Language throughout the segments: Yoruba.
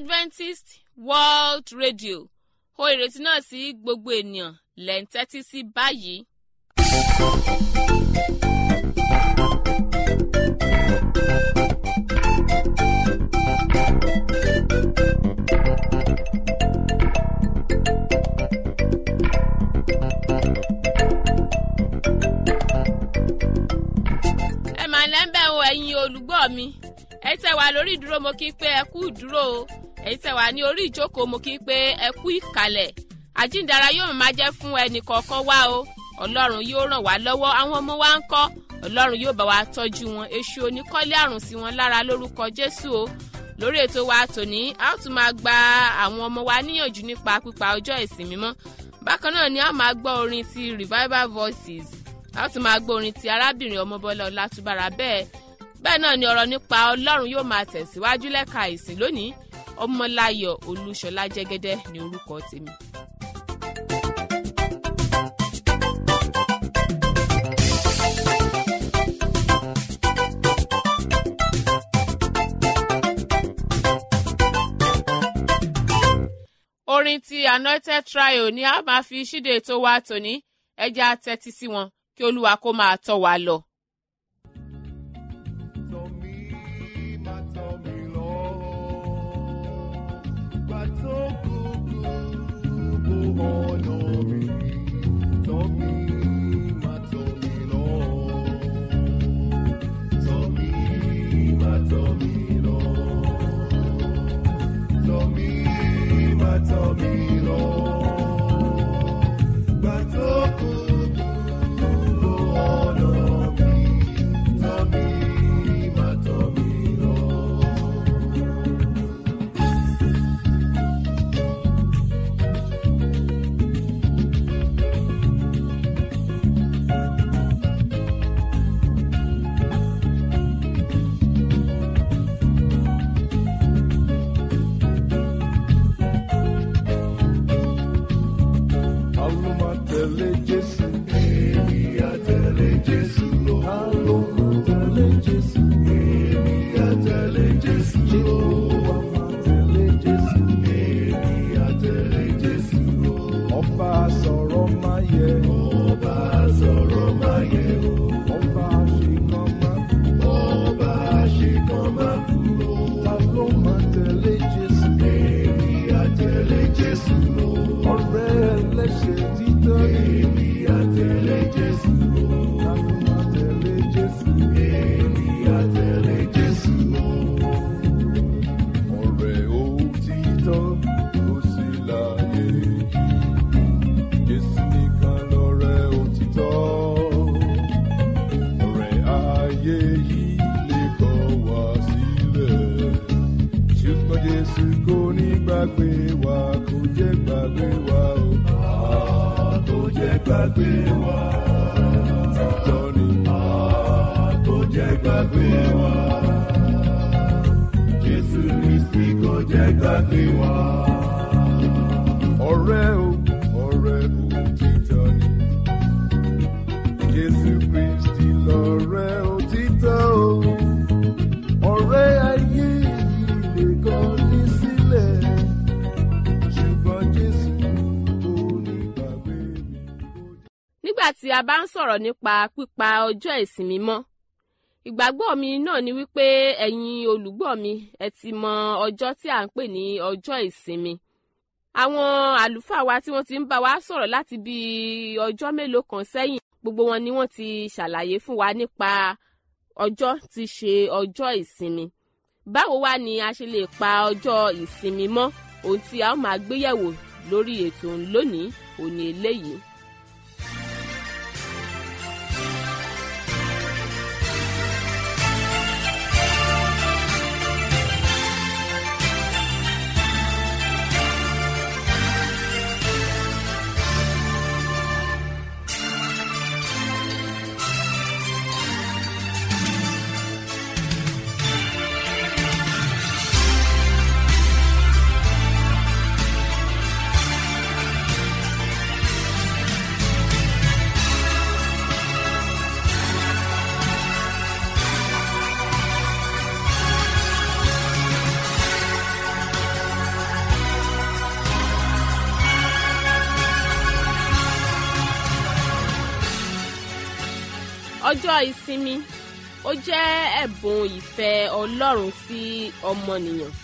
adventist world radio ó ìrètí náà sí gbogbo ènìyàn lẹ́ ń tẹ́tí sí báyìí. ẹ mà lẹ́ńbẹ̀ o ẹ̀yin olùgbọ́ mi ẹ tẹ́ wà lórí ìdúró mo kí n pé ẹ kú ìdúró o èyí tẹ́ wà ní orí ìjókòó mo kí n pé ẹ kú ìkàlẹ̀ àjíǹdara yóò máa jẹ́ fún ẹnì kọ̀ọ̀kan wá o ọlọ́run yóò ràn wá lọ́wọ́ àwọn ọmọ wa ń kọ́ ọlọ́run yóò bá wa tọ́jú wọn èṣù oníkọ́lé àrùn sí wọn lára lórúkọ jésù o lórí ètò wa tòní a ó tún máa gba àwọn ọmọ wa níyànjú nípa pípa ọjọ́ ìsìn mímọ́ bákan náà ni a máa gbọ́ orin ti revival voices a ó tún máa gbọ́ orin ti arábìnrin ọmọbọ́lá ọlátúbára bẹ́ẹ̀ bẹ́ẹ̀ náà ni ọ̀rọ̀ nípa ọlọ́run yóò máa tẹ̀síwájú lẹ́ka ìsìn lónìí ọmọláyọ̀ olúṣọlá jẹ́gẹ́dẹ́ ní orúkọ tèmi. orin ti anointed trio ni a máa fi ṣíde ètò wa tòní ẹja tẹ́tí sí wọn kí olúwa kó máa tọ́ wa lọ. Tọ́ mi, má tọ́ mi lọ. Gbà tó kúkú bó ọ̀nà mi. Tọ́ mi, má tọ́ mi lọ. Tọ́ mi, má tọ́ mi lọ. Tọ́ mi, má tọ́ mi lọ. Gbà tó kúkú bó ọ̀nà mi. Tọ́ mi, má tọ́ mi lọ. Àlọ́ máa tẹ̀lé Jésù. Èmi á tẹ̀lé Jésù lọ. Àlọ́ máa tẹ̀lé Jésù. Èmi á tẹ̀lé Jésù lọ. Jehova máa tẹ̀lé Jésù. Èmi á tẹ̀lé Jésù lọ. Ọba sọ̀rọ̀ máa yẹ. Ọba sọ̀rọ̀ máa yẹ o. Ọba àṣekàn máa kú. Ọba àṣekàn máa kú o. Àlọ́ máa tẹ̀lé Jésù. Èmi á tẹ̀lé Jésù lọ. Ọ̀rẹ́ ẹlẹ́ṣẹ̀ títọ́ ni. Èmi á tẹ̀lé Jésù lọ. Àlọ́ máa tẹ̀lé Jésù. Èmi á tẹ̀lé Jésù lọ. Ọ̀rẹ́ òtítọ́ kò sí láyé yìí. Jésù nìkan lọ̀rẹ́ òtítọ́. Ọ̀rẹ́ ayé yìí lè kọ̀ wá sílẹ̀. Ṣùgbọ́n Jésù kò ní gbàgbé wa, kò jẹ́ gbàgbé wa o. Ah, Kò jẹ́ gbàgbé wa. Òtítọ́ ni. Ah, Kò jẹ́ gbàgbé wa. Jésù Kristi kò jẹ́ gbàgbé wa. Ọ̀rẹ́ o, ọ̀rẹ́ òtítọ́ ni. Jésù Kristi lọ̀rẹ́ òtítọ́ o. Ọ̀rẹ́ ayé yìí lè kọ̀ ní sílẹ̀. Ṣùgbọ́n Jésù kò ní gbàgbé mi. nígbà tí a bá ń sọ̀rọ̀ nípa pípa ọjọ́ ìsìn mímọ́ ìgbàgbọ́ mi náà ni wípé ẹ̀yin olùgbọ́ mi ẹ ti mọ ọjọ́ tí à ń pè ní ọjọ́ ìsinmi àwọn àlùfáà wa tí wọ́n ti ń bá wa sọ̀rọ̀ láti bí ọjọ́ mélòó kan sẹ́yìn gbogbo wọn ni wọ́n ti ṣàlàyé fún wa nípa ọjọ́ tí ṣe ọjọ́ ìsinmi báwo wá ni a ṣe lè pa ọjọ́ ìsinmi mọ́ ohun tí a ó máa gbéyẹ̀wò lórí ètò lónìí òní eléyìí. ọjọ́ ìsinmi ó jẹ́ ẹ̀bùn ìfẹ́ ọlọ́run sí ọmọnìyàn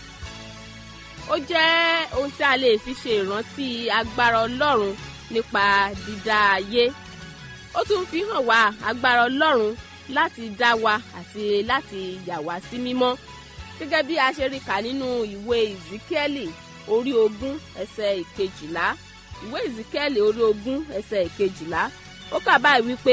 ó jẹ́ ohun tí a lè fi ṣe ìrántí agbára ọlọ́run nípa dídá ayé ó tún fi hàn wá agbára ọlọ́run láti dá wa àti láti yà wá sí mímọ́ gẹ́gẹ́ bí a ṣe rí kà nínú ìwé ìzíkẹ́lì orí ogún ẹsẹ̀ ìkejìlá ìwé ìzíkẹ́lì orí ogún ẹsẹ̀ ìkejìlá ó kà báyìí wípé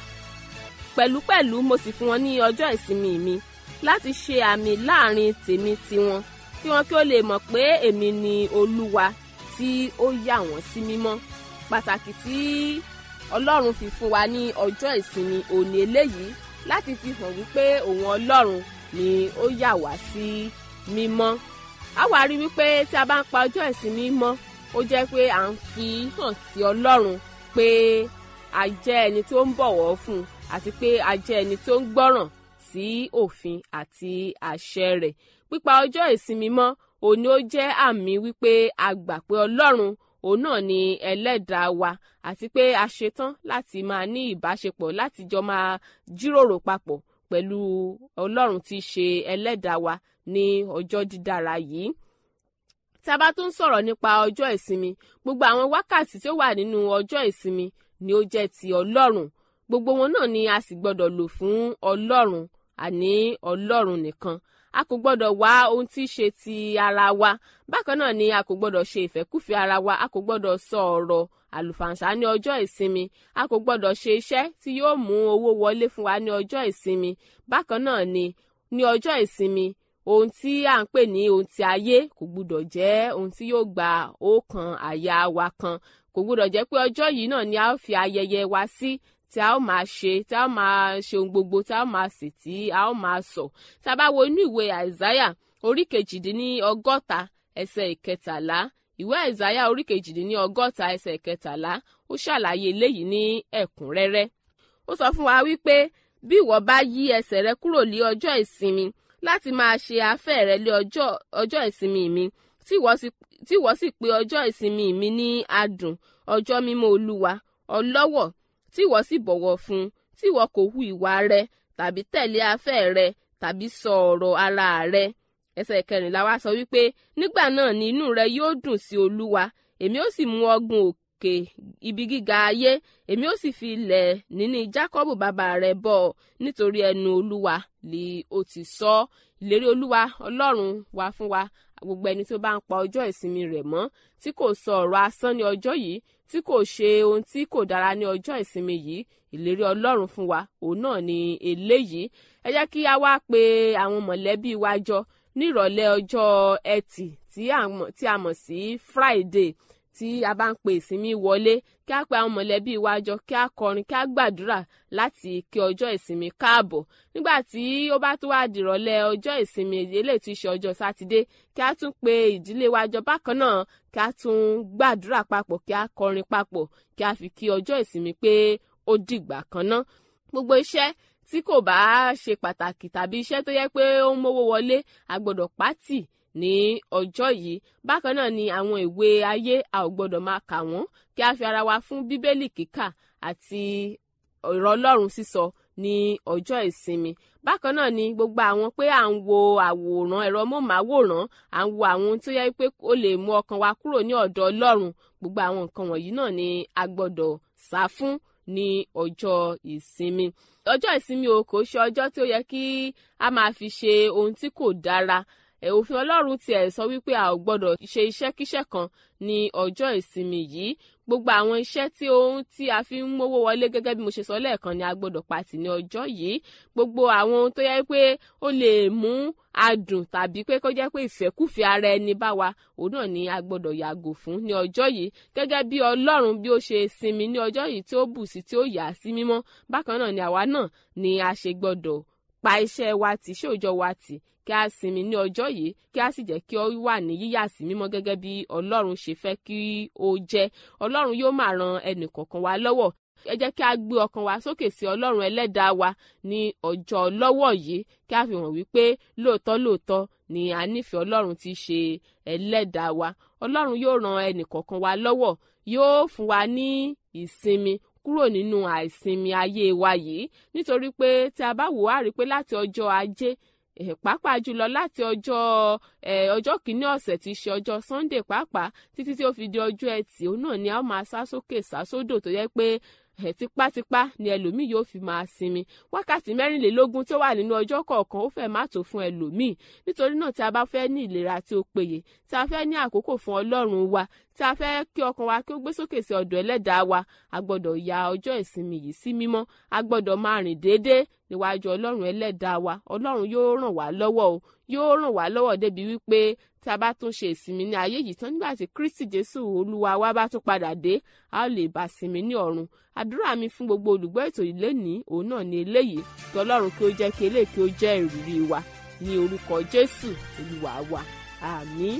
pẹ̀lúpẹ̀lú mo sì fún wọn ní ọjọ́ ìsinmi mi láti ṣe àmì láàrin tèmi tiwọn kí wọn kí ó lè mọ̀ pé èmi ni olúwa tí ó yà wọ́n sí mímọ́ pàtàkì tí ọlọ́run fi fún wa ní ọjọ́ ìsinmi òní eléyìí láti fi hàn wípé òun ọlọ́run ni ó yà wá sí mímọ́ a wá rí wípé tí a bá ń pa ọjọ́ ìsinmi mọ́ ó jẹ́ pé à ń fi hàn sí ọlọ́run pé a jẹ́ ẹni tó ń bọ̀wọ̀ fún un àti pé a jẹ́ ẹni tó ń gbọ́ràn sí òfin àti àṣẹ rẹ̀ pípa ọjọ́ ìsinmi mọ́ òní ó jẹ́ àmì wípé a gbà pé ọlọ́run òun náà ni ẹlẹ́dàá wa àti pé a ṣetán láti máa ní ìbáṣepọ̀ láti jọ máa jíròrò papọ̀ pẹ̀lú ọlọ́run tí í ṣe ẹlẹ́dàá wa ní ọjọ́ dídára yìí tí a bá tún sọ̀rọ̀ nípa ọjọ́ ìsinmi gbogbo àwọn wákàtí tí ó wà nínú ọjọ́ ìsinmi ni ó jẹ́ ti ọlọ́run gbogbo wọn náà ni a sì gbọ́dọ̀ lò fún ọlọ́run àní ọlọ́run nìkan a kò gbọ́dọ̀ wá ohun tí í ṣe ti ara wa bákan náà ni a kò gbọ́dọ̀ ṣe ìfẹ́kúfẹ̀ẹ́ ara wa a kò gbọ́dọ̀ sọ ọ̀rọ̀ àlùfàǹṣá ní ọjọ́ ìsinmi a kò gbọ́dọ̀ ṣe iṣẹ́ tí yóò mú owó wọlé fún wa ní ọjọ́ ìsinmi bákan náà ni ní ọjọ́ ìsinmi ohun tí à ń pè ní ohun ti ayé kò gbúdọ̀ jẹ́ ohun tí yóò gba ọkàn àyà wa kan kò gbúdọ̀ jẹ́ pé ọjọ́ yìí náà ni a ó fi ayẹyẹ wa sí tí a ó máa ṣe tí a ó máa ṣe ohun gbogbo tí a ó máa sì tí a ó máa sọ tá a bá wo inú ìwé àìsáyà orí kejìdínní ọgọ́ta ẹsẹ̀ ìkẹtàlá ìwé àìsáyà orí kejìdínní ọgọ́ta ẹsẹ̀ ìkẹtàlá ó ṣàlàyé eléyìí ní ẹ̀kúnrẹ́rẹ́ ó sọ fún wa wípé bí ìwọ bá yí ẹsẹ̀ rẹ kúrò lé ọjọ́ ìsinmi láti máa ṣe afẹ́ rẹ lé ọjọ́ ìsinmi mi tí ìwọ sì pè ọjọ́ ìsinmi mi ní adùn ọjọ́ mímọ́ olúwa ọlọ́wọ̀ tí ìwọ sì bọ̀wọ̀ fún tí ìwọ kò hu ìwà rẹ tàbí tẹ̀lé afẹ́ rẹ tàbí sọ ọ̀rọ̀ ara rẹ ẹsẹ̀ kẹrìnlá wa sọ wípé nígbà náà ni inú rẹ yóò dùn sí olúwa èmi ó sì mú ọgùn òkè ibi gíga ayé èmi ó sì fi ilẹ̀ níní jákọ́bù bàbá rẹ bọ̀ nítorí ẹnu olúwa lè ó ti sọ ìlérí olúwa ọlọ́run wá fún wa gbogbo ẹni tó bá ń pa ọjọ́ ìsinmi rẹ̀ mọ́ tí kò sọ ọ̀rọ̀ asán ní ọjọ́ yìí tí kò ṣe ohun tí kò dára ní ọjọ́ ìsinmi yìí ìlérí ọlọ́run fún wa òun náà ni eléyìí ẹ jẹ́ kí a wá pe àwọn mọ̀lẹ́bí wa jọ ní ìrọ̀lẹ́ ọjọ́ ẹtì tí a mọ̀ sí Friday tí a bá ń pe ìsinmi wọlé kí a pe àwọn mọ̀lẹ́bí wa jọ kí a kọrin kí a gbàdúrà láti kí ọjọ́ ìsinmi káàbọ̀ nígbà tí ó bá tó wá dìrọ̀lẹ́ ọjọ́ ìsinmi eléyìí tí í ṣe ọjọ́ sátidé kí a tún pe ìdílé wa jọ bákan náà kí a tún gbàdúrà papọ̀ kí a kọrin papọ̀ kí a fi kí ọjọ́ ìsinmi pé ó dìgbà kan ná gbogbo iṣẹ́ tí kò bá ṣe pàtàkì tàbí iṣẹ́ tó yẹ pé ó ń mówó wọlé a gbọ́dọ̀ pátì ní ọjọ́ yìí bákan náà ni àwọn ìwé ayé a ò gbọ́dọ̀ máa kà wọ́n kí a fi ara wa fún bíbélì kíkà àti ọ̀rọ̀ ọlọ́run sísọ ní ọjọ́ ìsinmi bákan náà ni gbogbo àwọn pé à ń wo àwòrán ẹ̀rọ móhùnmáwòrán à ń wo àwọn ohun tó yẹ pé ó lè mú ọkàn wa kúrò ní ọ̀dọ̀ ọlọ́run gbogbo àwọn nǹkan wọ̀nyí náà ni a gbọ́dọ̀ sá fún ní ọjọ́ ìsinmi ọjọ́ ìsinmi o kò ṣe ọjọ́ tí ó yẹ kí a máa fi ṣe ohun tí kò dára òfin ọlọ́run tiẹ̀ sọ wípé a ò gbọ́dọ̀ ṣe iṣẹ́kíṣẹ́ kan ní ọjọ́ ìsinmi yìí gbogbo àwọn iṣẹ́ tí ohun tí a fi ń mówó wọlé gẹ́gẹ́ bí mo ṣe sọ lẹ́ẹ̀kan ni a gbọ́dọ̀ pàtì ní ọjọ́ yìí gbogbo àwọn ohun tó yẹ pé ó lè mú adùn tàbí pé kó jẹ́ pé ìfẹ́kùfẹ́ ara ẹni bá wa òun náà ni a gbọ́dọ̀ yàgò fún ní ọjọ́ yìí gẹ́gẹ́ bí ọlọ́run bí ó ṣe sinmi ní ọjọ́ yìí tí ó bù sí tí ó yà sí mímọ́ bákan náà ni àwa náà ni a ṣe gbọ́dọ̀ pa iṣẹ́ wa tì ṣé òòjọ́ wa tì kí a sinmi ní ọjọ́ yìí kí a sì jẹ́ kí ó wà ní yíyà sí mímọ́ gẹ́gẹ́ bí ọlọ́run ṣe fẹ́ kí ó jẹ́ ọlọ́run yóò máa ran ẹnì kọ̀ọ̀kan wa lọ́wọ́ ẹ jẹ́ kí a gbé ọkàn wa sókè sí ọlọ́run ẹlẹ́dàá wa ní ọjọ́ lọ́wọ́ yìí kí a fi hàn wípé lóòótọ́ lóòótọ́ ni a nífẹ̀ẹ́ ọlọ́run tí í ṣe ẹlẹ́dàá wa ọlọ́run yóò ran ẹnì kọ̀ọ̀kan wa lọ́wọ́ yóò fún wa ní ìsinmi kúrò nínú àìsinmi ayé wa yìí nítorí pé tí a bá wò á rí i pé láti ọjọ́ ajé pàápàá jùlọ láti ọjọ́ ọjọ́ kìíní ọ̀sẹ̀ tí í ṣe ọjọ́ sunday pàápàá títí tí ó fi di ọjọ́ ẹtì òun náà ni a ó máa sá sókè sá sódò tó yẹ pé tipátipá ni ẹlòmíì yóò fi máa sinmi wákàtí mẹ́rìnlélógún tó wà nínú ọjọ́ kọ̀ọ̀kan ó fẹ́ má tó fún ẹlòmíì nítorí náà tí a bá fẹ́ ní ìlera tí ó péye tí a fẹ́ ní àkókò fún ọlọ́run wa tí a fẹ́ kí ọkàn wa kí ó gbé sókè sí ọ̀dọ̀ ẹlẹ́dàá wa a gbọ́dọ̀ ya ọjọ́ ìsinmi yìí sí mímọ́ a gbọ́dọ̀ máa rìn déédéé níwájú ọlọ́run ẹlẹ́dàá wa ọlọ́run yóò ràn wá lọ́wọ́ o yóò ràn wá lọ́wọ́ débi wípé tí a bá tún ṣe ìsinmi ní ayé yìí tán nígbà tí kristi jésù olúwa wa bá tún padà dé a ó lè bá sinmi ní ọ̀run àdúrà mi fún gbogbo olùgbọ́ ètò yìí lénìí òun náà ni eléyìí kí ọlọ́run kí ó jẹ́ kí eléyìí kí ó jẹ́ ìrírí wa ní orúkọ jésù olúwa wa àmín.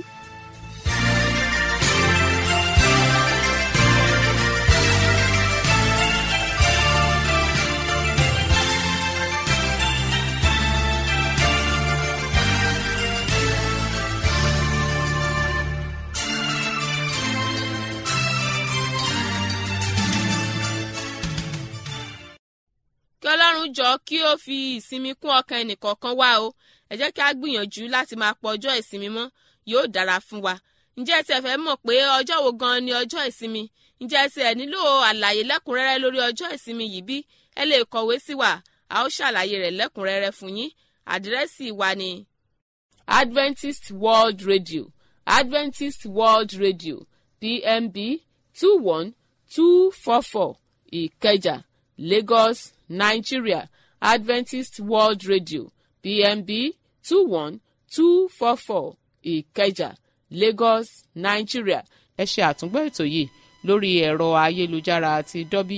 kí ọlọ́run jọ kí ó fi ìsinmi kún ọkàn ẹnìkọ̀ọ̀kan wá o ẹ jẹ́ kí a gbìyànjú láti máa pọ̀ ọjọ́ ìsinmi mọ́ yóò dára fún wa ǹjẹ́ ẹ ti fẹ́ mọ̀ pé ọjọ́ wo gan ni ọjọ́ ìsinmi ǹjẹ́ ẹ ti ẹ̀ nílò àlàyé lẹ́kùnrẹ́rẹ́ lórí ọjọ́ ìsinmi yìí bí ẹ lè kọ̀wé sí wa a ó ṣàlàyé rẹ̀ lẹ́kùnrẹ́rẹ́ fún yín àdírẹ́sì wa ni Adventist World Radio Adventist World Radio PMB two one two four four Ìkẹjà Lagos Nigeria Adventist World Radio PMB two one two four four Ìkẹjà Lagos Nigeria. ẹ ṣe àtúngbọ́ ètò yìí lórí ẹ̀rọ ayélujára àti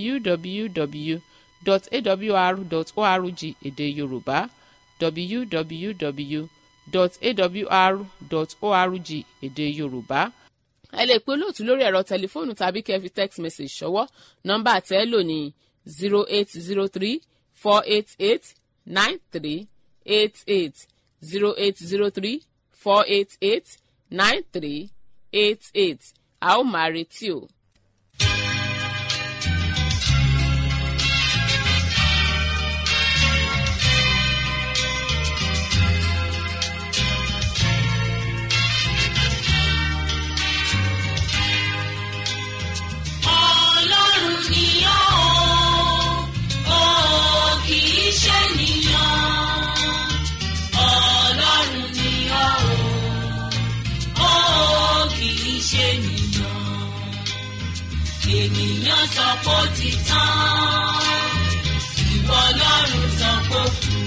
www.awr.org èdè Yorùbá www.awr.org èdè Yorùbá ẹ lè pe olóòtú lórí ẹ̀rọ tẹlifóònù tàbí kẹ́ fi text message ṣọwọ́ nọ́mbà tẹ́ lò ní zero eight zero three four eight eight nine three eight eight zero eight zero three four eight eight nine three eight eight a ó máa retí o. Ọlọ́run ni ó, ó kì í ṣe ènìyàn. Ọlọ́run ni ó, ó kì í ṣe ènìyàn. Ènìyàn sọ pé ó ti tán, ìwọ Ọlọ́run sọ pé ó kù.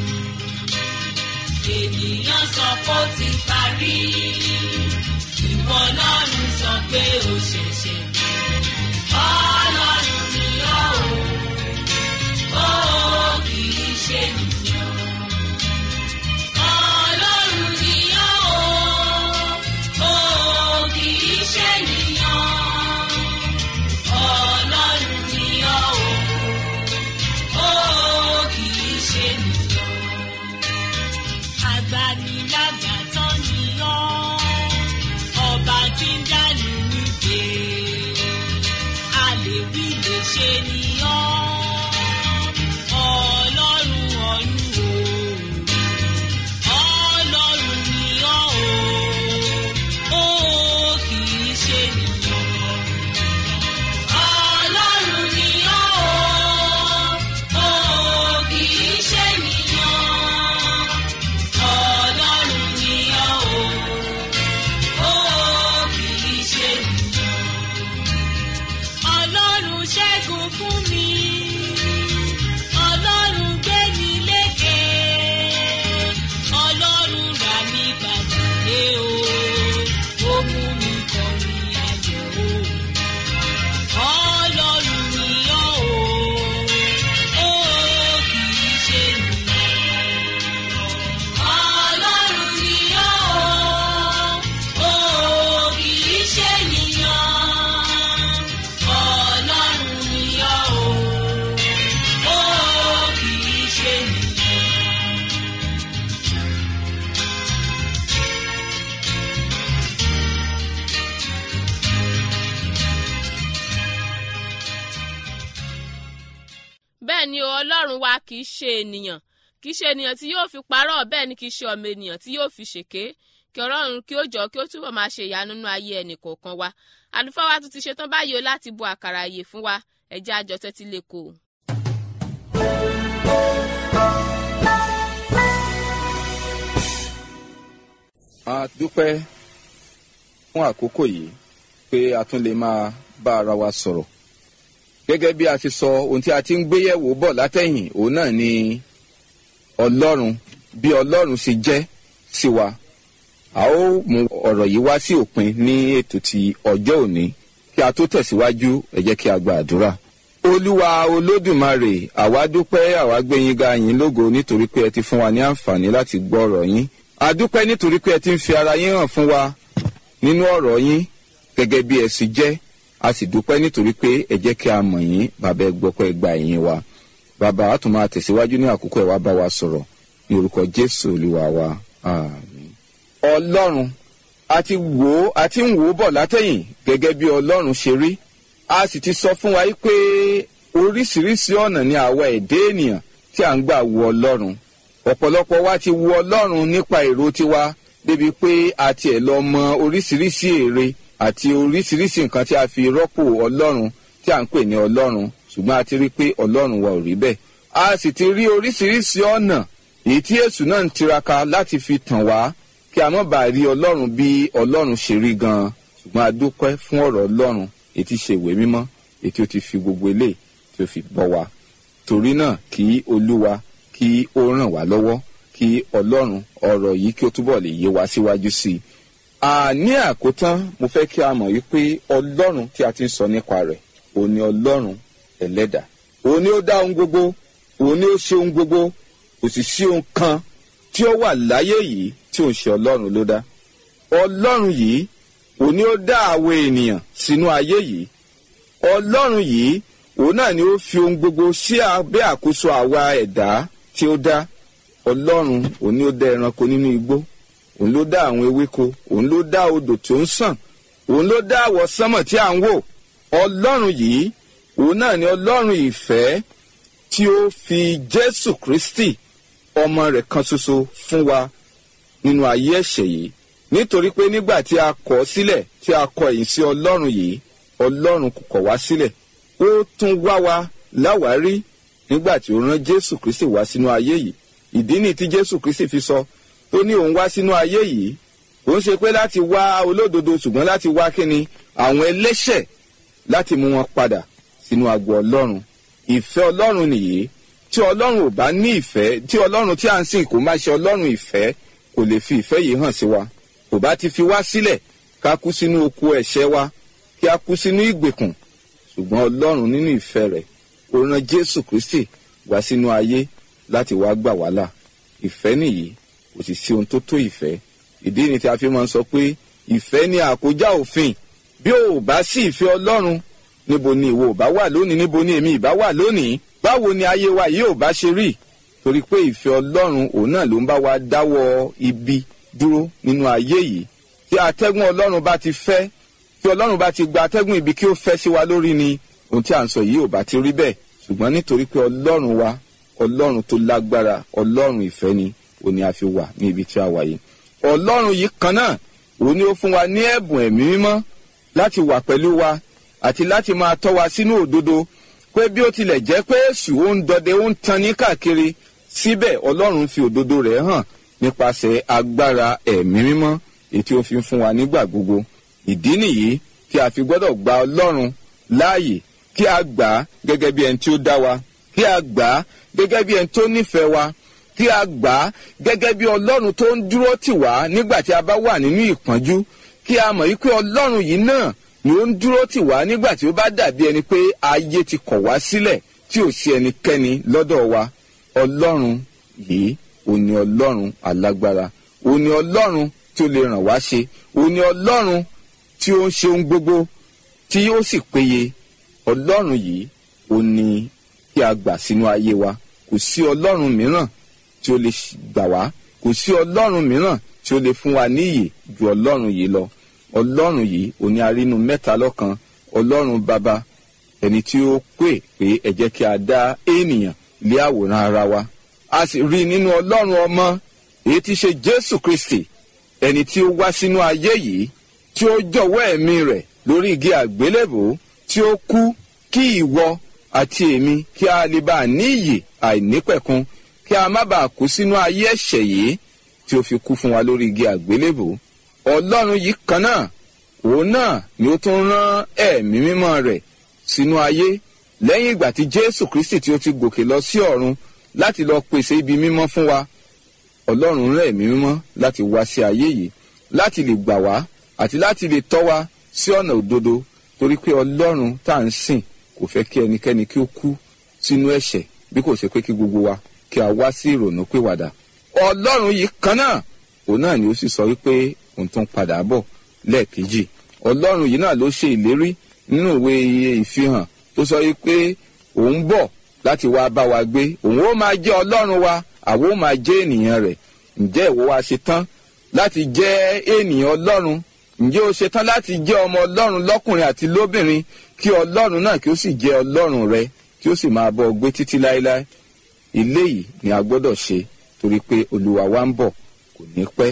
Ènìyàn sọ pé ó ti parí, ìwọ Ọlọ́run sọ pé ó ṣẹ̀ṣẹ̀ bẹ̀rẹ̀. Ọlọ́run ni ó, ó kì í ṣe ènìyàn. Ọlọ́run ni ó, ó kì í ṣe ènìyàn. Ọlọ́run ni ó, ó kì í ṣe ènìyàn. Agbanilágbàtàn ni ó, ọba tí ń dánú nídè a lè wí lè ṣe ni ọ́ ọlọ́run ọ̀run o ọlọ́run ni ọ́ o ó kì í ṣe nìyàn ọlọ́run ni ọ́ o ó kì í ṣe nìyàn ọlọ́run ni ọ́ o ó kì í ṣe nìyàn ọlọ́run ṣẹ́gun fún ni o ọlọ́run wa kì í ṣe ènìyàn kì í ṣe ènìyàn tí yóò fi parọ́ bẹ́ẹ̀ ni kì í ṣe ọmọ ènìyàn tí yóò fi ṣèké kí ọlọ́run kí ó jọ kí ó túbọ̀ máa ṣe ìyanu nínú ayé ẹnì kọ̀ọ̀kan wa àlùfáà wa tún ti ṣetán báyìí o láti bu àkàrà àyè fún wa ẹ̀jẹ̀ àjọ tẹ́tí lè kó o. a dúpẹ́ fún àkókò yìí pé a tún lè máa bá ara wa sọ̀rọ̀ gẹ́gẹ́ bí a ti sọ ohun tí a ti ń gbéyẹ̀wò bọ̀ látẹ̀yìn òun náà ni ọlọ́run bí ọlọ́run ṣe jẹ́ sí wa a ó mú ọ̀rọ̀ yìí wá sí òpin ní ètò ti ọjọ́ òní kí a tó tẹ̀síwájú ẹ jẹ́ kí a gba àdúrà olúwa olódùmarè àwa dúpẹ́ àwa gbẹ̀yìn ga yín lógo nítorí pé ẹ ti fún wa ní àǹfààní láti gbọ́ ọ̀rọ̀ yín a dúpẹ́ nítorí pé ẹ ti ń fi ara yín hàn fún wa nínú ọ̀rọ̀ yín gẹ́gẹ́ bí ẹ sì jẹ́ a sì dúpẹ́ nítorí pé ẹ jẹ́ kí a mọ̀ yín bàbá ẹ gbọ́ pé ẹ gba ẹ̀yìn wa bàbá a tún máa tẹ̀síwájú ní àkókò ẹ̀ wá bá wa sọ̀rọ̀ ní orúkọ jésù olúwa wa àmín. ọlọ́run a ti wò ó a ti ń wò ó bọ̀ látẹ̀yìn gẹ́gẹ́ bí ọlọ́run ṣe rí a sì ti sọ fún wa yí pé oríṣiríṣi ọ̀nà ni àwa ẹ̀dá ènìyàn tí à ń gbà wo ọlọ́run ọ̀pọ̀lọpọ̀ wa ti wo ọlọ́run nípa èrò tiwa débi pé a tiẹ̀ lọ mọ oríṣiríṣi èrè àti oríṣiríṣi nǹkan tí a fi rọ́pò ọlọ́run tí à ń pè ní ọlọ́run ṣùgbọ́n a ti rí pé ọlọ́run wa ò rí bẹ́ẹ̀. a sì ti rí oríṣiríṣi ọ̀nà èyí tí èṣù náà ń tiraka láti fi tàn wá kí a má bàa rí ọlọ́run bí ọlọ́run ṣe rí gan-an ṣùgbọ́n a dúpẹ́ fún ọ̀rọ̀ ọlọ́run èyí tí ṣe ìwé mímọ́ èyí tí ó ti fi gbogbo eléyìí tí ó fi bọ́ wa. torí náà kí olúwa kí ó ràn wá lọ́wọ́ kí ọlọ́run ọ̀rọ̀ yìí kí ó túbọ̀ lè yé wa síwájú sí i. àní àkótán mo fẹ́ kí a mọ̀ wípé ọlọ́run tí a ti ń sọ nípa rẹ̀ òun ni ọlọ́run ẹlẹ́dà òun ni ó dá ohun gbogbo òun ni ó ṣe ohun gbogbo kò sì sí ohun kan tí ó wà láyé yìí tí òun ṣe ọlọ́run ló dá ọlọ́run yìí òun ni ó dá àwọn ènìyàn sínú ayé yìí ọlọ́run yìí òun náà ni ó fi ohun gbogbo sí abẹ́ àkóso àwa ẹ̀dá tí ó dá ọlọ́run òun ni ó dá ẹranko nínú igbó òun ló dá àwọn ewéko òun ló dá odò tó ń sàn òun ló dá àwọ̀ sánmọ̀ tí à ń wò ọlọ́run yìí òun náà ni ọlọ́run ìfẹ́ tí ó fi jésù kristi ọmọ rẹ̀ kan ṣoṣo fún wa nínú ayé ẹ̀ṣẹ̀ yìí nítorí pé nígbà tí a kọ̀ ọ́ sílẹ̀ tí a kọ ẹ̀yìn sí ọlọ́run yìí ọlọ́run kò kọ̀ wá sílẹ̀ ó tún wá wa láwárí nígbà tí ó rán jésù kristi wá sínú ayé yìí ìdí ni tí jésù kristi fi sọ tó ní òun wá sínú ayé yìí òun ṣe pé láti wá olódodo ṣùgbọ́n láti wá kíni àwọn ẹlẹ́ṣẹ̀ láti mú wọn padà sínú agbo ọlọ́run ìfẹ́ ọlọ́run nìyí tí ọlọ́run ò bá ní ìfẹ́ tí ọlọ́run tí à ń sìn kò má ṣe ọlọ́run ìfẹ́ kò lè fi ìfẹ́ yìí hàn sí wa kò bá ti fi wá sílẹ̀ ká kú sínú oko ẹ̀ṣẹ̀ wa kí a kú sínú ìgbèkùn ṣùgbọ́n ọlọ́run nínú ìfẹ́ rẹ̀ ó rán jésù kristi wá sínú ayé láti wá gbà wá là ìfẹ́ nìyí kò sì sí ohun tó tó ìfẹ́ ìdí ni tí a fi máa ń sọ pé ìfẹ́ ni àkójá òfin bí o ò bá sí ìfẹ́ ọlọ́run níbo ni ìwọ ò bá wà lónìí níbo ni èmi ìbá wà lónìí báwo ni ayé wa yìí ò bá ṣe rí torí pé ìfẹ́ ọlọ́run òun náà ló ń bá wa dáwọ́ ibi dúró nínú ayé yìí tí atẹ́gùn ọlọ́run bá ti fẹ́ tí ọlọ́run bá ti gba atẹ́gùn ibi kí ó fẹ́ sí wa lórí ni ohun tí à ń sọ yìí ò bá ti rí bẹ́ẹ̀ ṣùgbọ́n nítorí pé ọlọ́run wa ọlọ́run tó lágbára ọlọ́run ìfẹ́ ni òun ni a fi wà ní ibi tí a wà yìí ọlọ́run yìí kan náà òun ni ó fún wa ní ẹ̀bùn ẹ̀mí mímọ́ láti wà pẹ̀lú wa àti láti máa tọ́ wa sínú òdodo pé bí ó tilẹ̀ jẹ́ pé èṣù ó ń dọdẹ ó ń tan ní káàkiri síbẹ̀ ọlọ́run fi òdodo rẹ̀ hàn nípasẹ̀ agbára ẹ̀mí mímọ́ èyí tí ó fi ń fún wa nígbà gbogbo ìdí nìyí tí a fi gbọ́dọ̀ gba ọlọ́run láàyè kí a gbà á gẹ́gẹ́ bí ẹni tí ó dá wa kí a gbà á gẹ́gẹ́ bí ẹni tó nífẹ̀ẹ́ wa kí a gbà á gẹ́gẹ́ bí ọlọ́run tó ń dúró tì wá nígbà tí a bá wà nínú ìpọ́njú kí a mọ̀ wípé ọlọ́run yìí náà ni ó ń dúró tì wá nígbà tí ó bá dàbí ẹni pé ayé ti kọ̀ wá sílẹ̀ tí ò sí ẹnikẹ́ni lọ́dọ̀ wa ọlọ́run yìí ò ní ọlọ́run alágbára ò ní ọlọ́run tí ó lè ràn wá ṣe ò ní ọlọ́run tí ó ń ṣe ohun gbogbo tí ó sì péye ọlọ́run yìí ò ní kí a gbà sínú ayé wa kò sí ọlọ́run mìíràn tí ó lè gbà wá kò sí ọlọ́run mìíràn tí ó lè fún wa níyì ju ọlọ́run yìí lọ ọlọ́run yìí òní arínú mẹ́ta lọ́kan ọlọ́run bàbá ẹni tí ó pè pé ẹ jẹ́ kí a dá ènìyàn lé àwòrán ara wa a sì rí i nínú ọlọ́run ọmọ èyí tí ṣe jésù kristi ẹni tí ó wá sínú ayé yìí tí ó jọ̀wọ́ ẹ̀mí rẹ̀ lórí igi àgbélébò tí ó kú kí ìwọ àti èmi kí a lè bá a ní ìyè àìnípẹ̀kun kí a má bàa kú sínú ayé ẹ̀ṣẹ̀ yìí tí ó fi kú fún wa lórí igi àgbélébò ọlọ́run yìí kan náà òun náà ni ó tún rán ẹ̀mí mímọ́ rẹ̀ sínú ayé lẹ́yìn ìgbà tí jésù kristi tí ó ti gòkè lọ sí ọ̀run láti lọ pèsè ibi mímọ́ fún wa ọlọ́run rán ẹ̀mí mímọ́ láti wá sí ayé yìí láti lè gbà wá àti láti lè tọ́ wa sí ọ̀nà òdodo torí pé ọlọ́run tá à ń sìn kò fẹ́ kí ẹnikẹ́ni kí ó kú sínú ẹ̀ṣẹ̀ bí kò ṣe pé kí gbogbo wa kí a wá sí ìrònú pìwàdà ọlọ́run yìí kan náà òun náà ni ó sì sọ wípé òun tún padà bọ̀ lẹ́ẹ̀kejì ọlọ́run yìí náà ló ṣe ìlérí nínú ìwé iye ìfihàn tó sọ wípé òun bọ̀ láti wá bá wa gbé òun ó máa jẹ́ ọlọ́run wa àwọn ó máa jẹ́ ènìyàn rẹ̀ ǹjẹ́ ìwọ wa ṣe tán láti jẹ́ ènìyàn ọlọ́run ǹjẹ́ o ṣe tán láti jẹ́ ọmọ ọlọ́run lọ́kùnrin àti lóbìnrin kí ọlọ́run náà kí ó sì jẹ́ ọlọ́run rẹ kí ó sì máa bọ́ ọ gbé títí láéláé ilé yìí ni a gbọ́dọ̀ ṣe torí pé olúwa wa ń bọ̀ kò ní pẹ́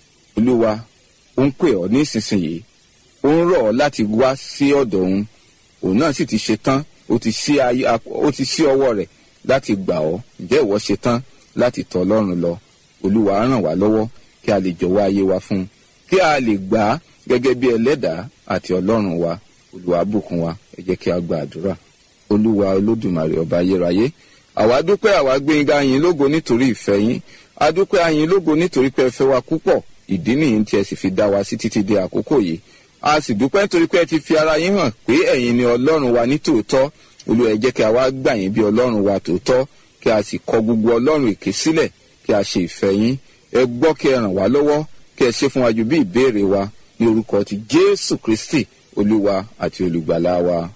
olúwa ó ń pè ọ́ nísinsìnyí ó ń rọ̀ ọ́ láti wá sí ọ̀dọ̀ òun òun náà sì ti ṣe tán ó ti sí ayé ó ti sí ọwọ́ rẹ̀ láti gbà ọ́ ǹjẹ́ ìwọ ṣe tán láti tọ̀ ọlọ́run lọ olúwa á ràn wá lọ́wọ́ kí a lè jọ̀wọ́ ayé wa fún un kí a lè gbà á gẹ́gẹ́ bí ẹlẹ́dàá àti ọlọ́run wa olúwa bùkún wa ẹ jẹ́ kí a gba àdúrà olúwa olódùmarè ọba ayérayé àwa dúpẹ́ àwa gbẹ̀ngà yín lógo nítorí ìfẹ́ yín a dúpẹ́ àyín lógo nítorí pé ẹ fẹ́ wa púpọ̀ ìdí nìyí tí ẹ sì fi dá wa sí títí di àkókò yìí a sì dúpẹ́ nítorí pé ẹ ti fi ara yín hàn pé ẹ̀yin ni ọlọ́run wa ní tòótọ́ olúwa ẹ jẹ́ kí a wá gbà yín bí ọlọ́run wa tòótọ́ kí a sì kọ gbogbo ọlọ́run èké sílẹ̀ kí a ṣe ìfẹ́ yín ẹ gbọ́ kí ẹ ràn wá lọ́wọ́ kí ẹ ṣe fún wa ju bí ìbéèrè wa ní orúkọ ti jésù kristi olúwa àti olùgbàlà wa.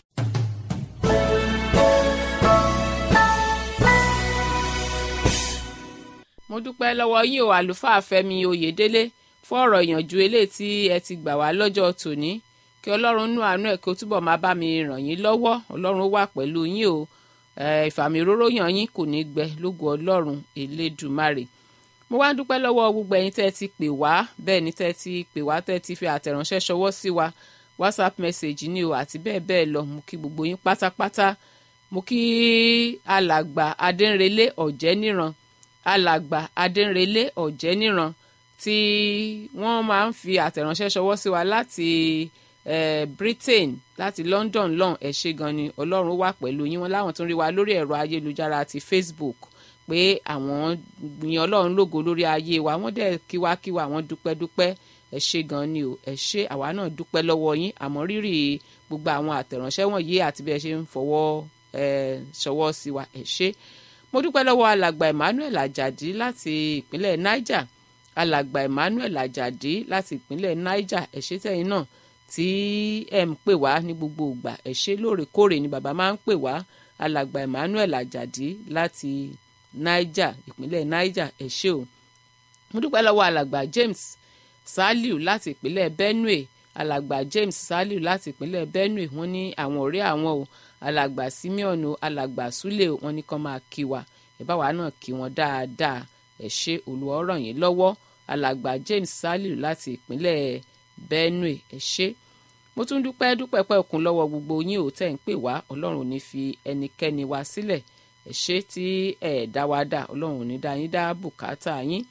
mo dúpẹ́ lọ́wọ́ yín o àlùfáà fẹ́mi oyèdélé fún ọ̀rọ̀ ìyànjú eléyìí tí ẹ ti gbà wá lọ́jọ́ tòní kí ọlọ́run nú àánú ẹ̀ kí ó túbọ̀ máa bá mi ràn yín lọ́wọ́ ọlọ́run wà pẹ̀lú yín o ìfàmì òróró yàn yín kò ní gbẹ lógo ọlọ́run elédùmarè mo wá dúpẹ́ lọ́wọ́ gbogbo ẹ̀yin tẹ́ ẹ ti pè wá bẹ́ẹ̀ ni tẹ́ ẹ ti pè wá tẹ́ ẹ ti fi àtẹ̀ránṣẹ́ ṣọwọ́ sí wa whatsapp message ni o àti bẹ́ẹ̀ bẹ́ẹ̀ lọ mo kí gbogbo yín pátápátá mo kí alàgbà adẹ́nrelé ọ̀jẹ́níran alàgbà adẹ́nrelé ọ̀jẹ́níran tí wọ́n máa ń fi àtẹ̀ránṣẹ́ ṣọwọ́ sí wa láti eh, britain láti london lọ́n ẹ̀ ṣe gan ni ọlọ́run wà pẹ̀lú yín wọn láwọn tó ń rí wa lórí ẹ̀rọ ayélujára àti facebook pé àwọn yan ọlọ́run lógo lórí ayé wa wọ́n dẹ̀ kíwákíwá àwọn dúpẹ́ dúpẹ́ ẹ ṣe gan ni o ẹ ṣe àwa náà dúpẹ́ lọ́wọ́ yín àmọ́ rírì gbogbo àwọn àtẹ̀ránṣẹ́ wọ̀nyí àti bí ẹ ṣe ń fọwọ́ ẹ ṣọwọ́ sí wa ẹ ṣe mo dúpẹ́ lọ́wọ́ alàgbà emmanuel ajadi láti ìpínlẹ̀ niger alàgbà emmanuel ajadi láti ìpínlẹ̀ niger ẹ ṣe tẹ̀yin náà tí ẹ ń pè wá ní gbogbo ìgbà ẹ ṣe lóòrèkóòrè ni bàbá máa ń pè wá alàgbà emmanuel ajadi láti niger ìpínlẹ̀ niger ẹ ṣé o mo dúpẹ́ lọ́wọ́ alàgbà james saliu láti ìpínlẹ̀ benue alàgbà james saliu láti ìpínlẹ̀ benue wọ́n ní àwọn ọ̀rẹ́ àwọn o alàgbà simeon o alàgbà sule o wọ́n ní kàn máa kí wa ẹ bá wa náà kí wọn dáadáa ẹ ṣé olúwa ó ràn yín lọ́wọ́ alàgbà james saliu láti ìpínlẹ̀ benue ẹ ṣé mo tún dúpẹ́ dúpẹ́ pẹ́ òkun lọ́wọ́ gbogbo yín ò tẹ̀ ń pè wá ọlọ́run ò ní fi ẹnikẹ́ni wa sílẹ̀ ẹ ṣé tí ẹ dá wa dá ọlọ́run ò ní dá yín dá bùkátà yín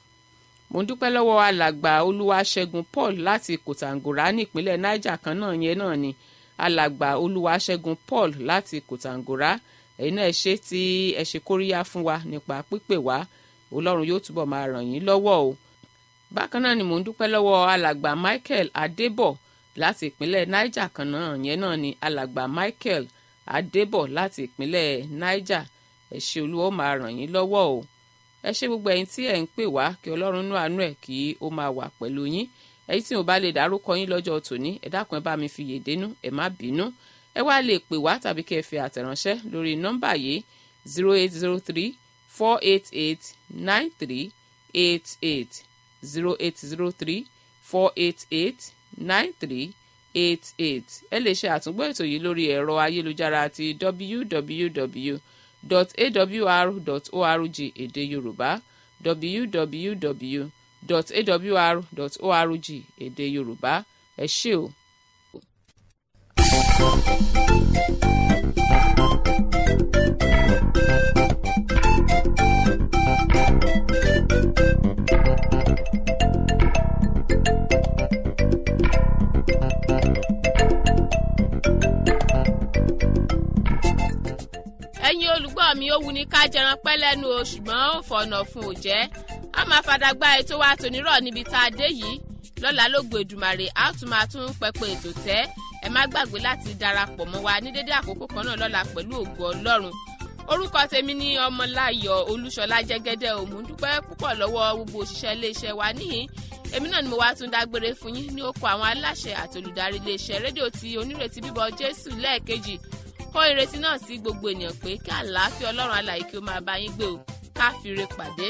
mo ń dúpẹ́ lọ́wọ́ alàgbà olúwaṣẹ́gun paul láti kòtàngórà nípínlẹ̀ niger kan náà yẹn náà ni alàgbà olúwaṣẹ́gun paul láti kòtàngórà ẹ̀yin náà ẹ ṣé tí ẹ ṣe kóríyá fún wa nípa pípè wá ọlọ́run yóò túbọ̀ máa ràn yín lọ́wọ́ o bákan náà ni mo ń dúpẹ́ lọ́wọ́ alàgbà michael adébọ̀ láti ìpínlẹ̀ niger kan náà yẹn náà ni alàgbà michael adébọ̀ láti ìpínlẹ̀ niger ẹ ṣé olúwa ó máa ràn yín lọ́wọ́ o ẹ ṣé gbogbo ẹ̀yin tí ẹ ń pè wá kí ọlọ́run nú àánú ẹ̀ kí ó máa wà pẹ̀lú yín ẹ̀yin tí mo bá lè dárúkọ yín lọ́jọ́ tòní ẹ dákun ẹ bá mi fi yèdénú ẹ má bínú ẹ wá lè pè wá tàbí kí ẹ fi àtẹ̀ránṣẹ́ lórí nọ́mbà yìí zero eight zero three four eight eight nine three eight eight zero eight zero three four eight eight nine three eight eight ẹ lè ṣe àtúngbọ́ ètò yìí lórí ẹ̀rọ ayélujára ti www www.awr.org èdè yorùbá www.awr.org èdè yorùbá ẹ ṣé o. ẹ̀yin olùgbọ́ mi ó wu ni ká jẹran pẹ́ lẹ́nu o ṣùgbọ́n ó fọ̀nà fún òjẹ́ a máa fàdàgbà ètò wa tònírọ̀ níbi tá a dé yìí lọ́la ló gbèdùmàrè a tún máa tún pẹpẹ ètò tẹ́ ẹ má gbàgbé láti darapọ̀ mọ́ wa ní dédé àkókò kan náà lọ́la pẹ̀lú ògo ọlọ́run orúkọ tèmi ní ọmọláyọ̀ olúṣọlá jẹ́gẹ́dẹ́ òmùdúpẹ́ púpọ̀ lọ́wọ́ gbogbo òṣìṣẹ́ iléeṣẹ́ wa níhìn èmi náà ni mo wá tún dágbére fún yín ní oko àwọn aláṣẹ àti olùdarí iléeṣẹ́ rédíò ti onírètí bíbọ jésù lẹ́ẹ̀kejì kó ìrètí náà sí gbogbo ènìyàn pé kí àlàáfíà ọlọ́run alàyè kí ó máa bá yín gbé o ká fi re pàdé.